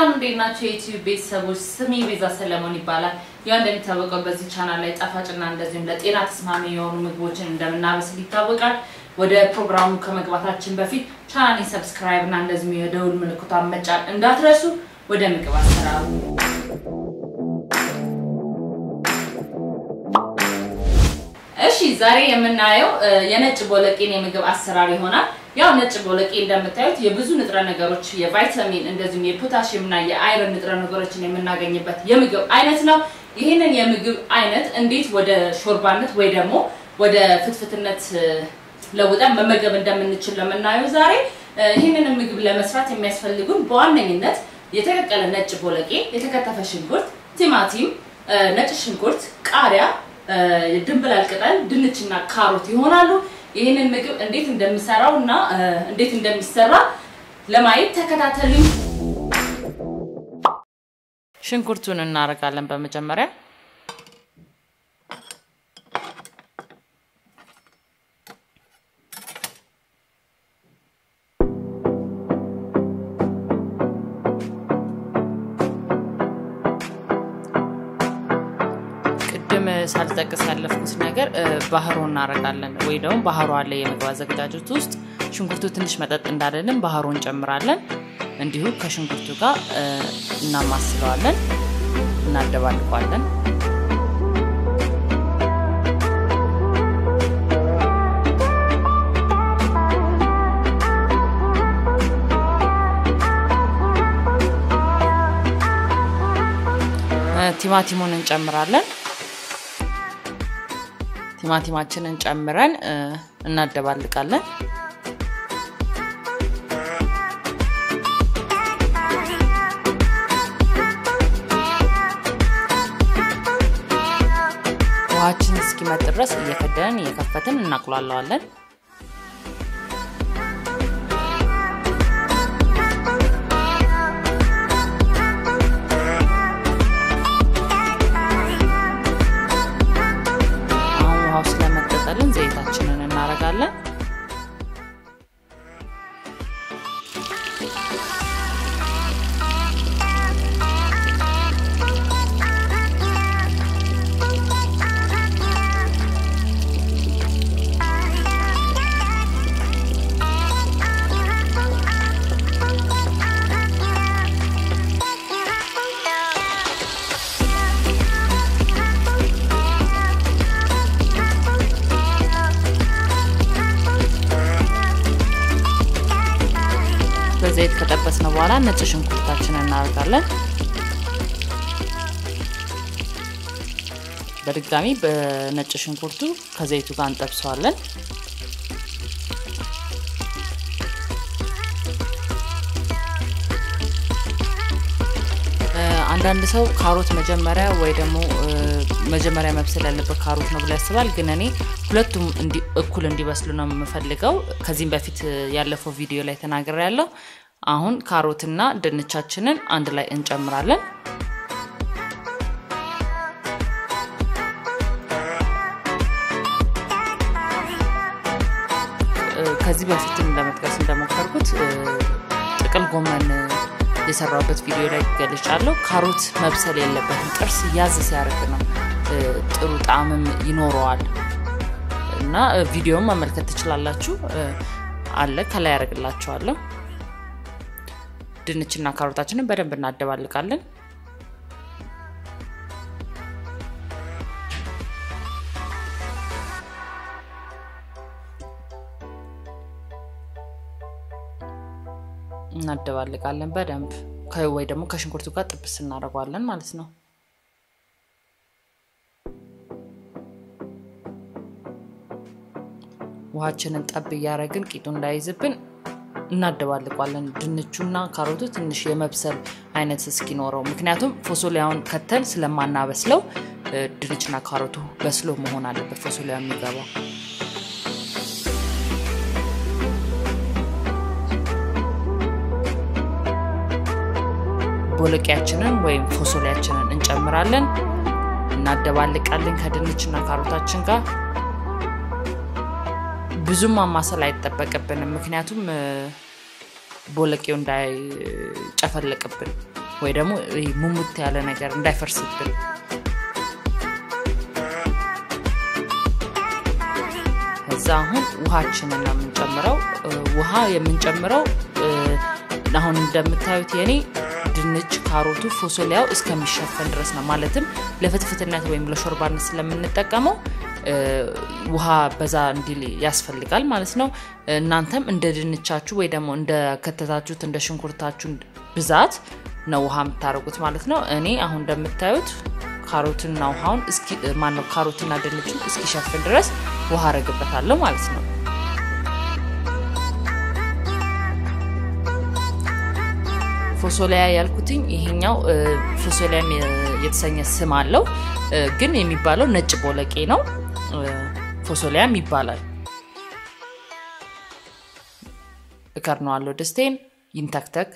ሰላም እንዴት ናቸው የዩቲዩብ ቤተሰቦች? ስሜ ቤዛ ሰለሞን ይባላል። ያው እንደሚታወቀው በዚህ ቻናል ላይ ጣፋጭና እንደዚሁም ለጤና ተስማሚ የሆኑ ምግቦችን እንደምናበስል ይታወቃል። ወደ ፕሮግራሙ ከመግባታችን በፊት ቻናሌን ሰብስክራይብ እና እንደዚሁም የደውል ምልክቷን መጫን እንዳትረሱ። ወደ ምግብ አሰራሩ እሺ ዛሬ የምናየው የነጭ ቦለቄን የምግብ አሰራር ይሆናል። ያው ነጭ ቦለቄ እንደምታዩት የብዙ ንጥረ ነገሮች የቫይታሚን እንደዚሁም የፖታሽየም እና የአይረን ንጥረ ነገሮችን የምናገኝበት የምግብ አይነት ነው። ይህንን የምግብ አይነት እንዴት ወደ ሾርባነት ወይ ደግሞ ወደ ፍትፍትነት ለውጠን መመገብ እንደምንችል ለምናየው ዛሬ ይህንን ምግብ ለመስራት የሚያስፈልጉን በዋነኝነት የተቀቀለ ነጭ ቦለቄ፣ የተከተፈ ሽንኩርት፣ ቲማቲም፣ ነጭ ሽንኩርት፣ ቃሪያ ድንብላል ቅጠል፣ ድንችና ካሮት ይሆናሉ። ይህንን ምግብ እንዴት እንደምሰራው እና እንዴት እንደሚሰራ ለማየት ተከታተሉኝ። ሽንኩርቱን እናደርጋለን በመጀመሪያ ቅድም ሳልጠቅስ ያለፍኩት ነገር ባህሮ እናደርጋለን ወይ ደግሞ ባህሮ አለ የምግብ አዘገጃጀት ውስጥ ሽንኩርቱ ትንሽ መጠጥ እንዳለልን ባህሮ እንጨምራለን። እንዲሁ ከሽንኩርቱ ጋር እናማስለዋለን፣ እናደባልቋለን። ቲማቲሙን እንጨምራለን። ቲማቲማችንን ጨምረን እናደባልቃለን። ውሃችን እስኪመጥ ድረስ እየከደንን እየከፈትን እናቁላለዋለን። አሁን ውሃው ስለመጠጠልን ዘይታችንን እናደርጋለን። በዘይት ከጠበስነው በኋላ ነጭ ሽንኩርታችንን እናደርጋለን። በድጋሚ በነጭ ሽንኩርቱ ከዘይቱ ጋር እንጠብሰዋለን። አንዳንድ ሰው ካሮት መጀመሪያ ወይ ደግሞ መጀመሪያ መብሰል ያለበት ካሮት ነው ብሎ ያስባል። ግን እኔ ሁለቱም እኩል እንዲበስሉ ነው የምፈልገው። ከዚህም በፊት ያለፈው ቪዲዮ ላይ ተናግሬ ያለው። አሁን ካሮትና ድንቻችንን አንድ ላይ እንጨምራለን። ከዚህ በፊትም ለመጥቀስ እንደሞከርኩት ጥቅል ጎመን የሰራበት ቪዲዮ ላይ ገልጫለሁ። ካሮት መብሰል የለበትም። ጥርስ ያዝ ሲያደርግ ነው ጥሩ ጣዕምም ይኖረዋል እና ቪዲዮውን መመልከት ትችላላችሁ። አለ ከላይ ያደርግላችኋለሁ። ድንችና ካሮታችንን በደንብ እናደባልቃለን። እናደባልቃለን በደንብ ወይ ደግሞ ከሽንኩርቱ ጋር ጥብስ እናደርገዋለን ማለት ነው። ውሃችንን ጠብ እያደረግን ቂጡ እንዳይዝብን እናደባልቋለን። ድንቹና ካሮቱ ትንሽ የመብሰል አይነት እስኪኖረው፣ ምክንያቱም ፎሶሊያውን ከተን ስለማናበስለው ድንችና ካሮቱ በስሎ መሆን አለበት ፎሶሊያ የሚገባው። ቦለቂያችንን ወይም ፎሶሊያችንን እንጨምራለን፣ እናደባልቃለን ከድንችና ካሮታችን ጋር ብዙም ማማሰል አይጠበቅብንም፣ ምክንያቱም ቦለቄው እንዳይጨፈለቅብን ወይ ደግሞ ሙሙት ያለ ነገር እንዳይፈርስብን ከዛ አሁን ውሃችንን ነው የምንጨምረው። ውሃ የምንጨምረው አሁን እንደምታዩት የኔ ድንች፣ ካሮቱ፣ ፎሶሊያው እስከሚሸፈን ድረስ ነው። ማለትም ለፍትፍትነት ወይም ለሾርባነት ስለምንጠቀመው ውሃ በዛ እንዲል ያስፈልጋል ማለት ነው። እናንተም እንደ ድንቻችሁ ወይ ደግሞ እንደ ከተታችሁት እንደ ሽንኩርታችሁ ብዛት ነው ውሃ የምታደርጉት ማለት ነው። እኔ አሁን እንደምታዩት ካሮትና ውሃውን ማነው ካሮትና ድንቹን እስኪሸፍን ድረስ ውሃ አረግበታለሁ ማለት ነው። ፎሶሊያ ያልኩትኝ ይሄኛው ፎሶሊያም የተሰኘ ስም አለው፣ ግን የሚባለው ነጭ ቦለቄ ነው። ፎሶሊያም ይባላል። እከርነዋለሁ ድስቴን ይንተክተክ።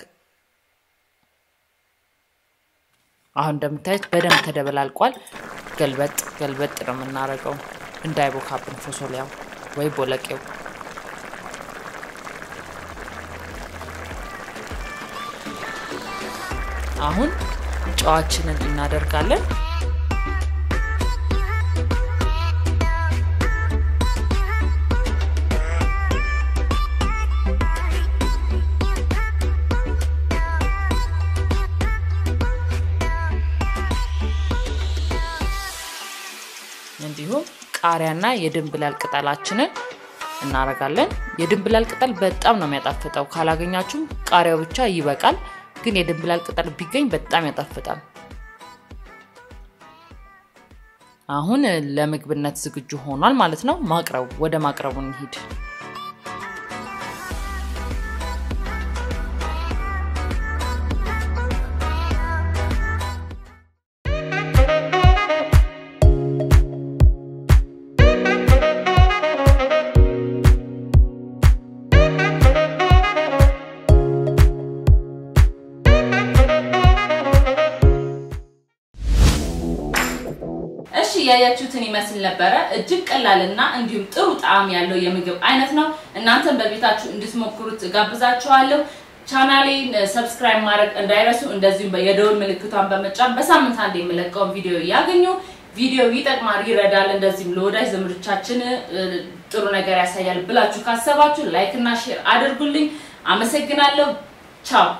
አሁን እንደምታዩት በደንብ ተደበላልቋል። ገልበጥ ገልበጥ ነው የምናደርገው እንዳይቦካብን ፎሶሊያው ወይ ቦለቄው። አሁን ጨዋችንን እናደርጋለን። እንዲሁም ቃሪያና የድንብላል ቅጠላችንን እናረጋለን። የድንብላል ቅጠል በጣም ነው የሚያጣፍጠው። ካላገኛችሁም ቃሪያው ብቻ ይበቃል። ግን የድንብላል ቅጠል ቢገኝ በጣም ያጣፍጣል። አሁን ለምግብነት ዝግጁ ሆኗል ማለት ነው። ማቅረቡ ወደ ማቅረቡ እንሂድ። እሺ ያያችሁትን ይመስል ነበረ። እጅግ ቀላልና እንዲሁም ጥሩ ጣዕም ያለው የምግብ አይነት ነው። እናንተም በቤታችሁ እንድትሞክሩት ጋብዛችኋለሁ። ቻናሌን ሰብስክራይብ ማድረግ እንዳይረሱ፣ እንደዚሁም የደውል ምልክቷን በመጫን በሳምንት አንድ የምለቀውን ቪዲዮ ያገኙ። ቪዲዮ ይጠቅማል፣ ይረዳል፣ እንደዚህም ለወዳጅ ዘመዶቻችን ጥሩ ነገር ያሳያል ብላችሁ ካሰባችሁ ላይክ እና ሼር አድርጉልኝ። አመሰግናለሁ። ቻው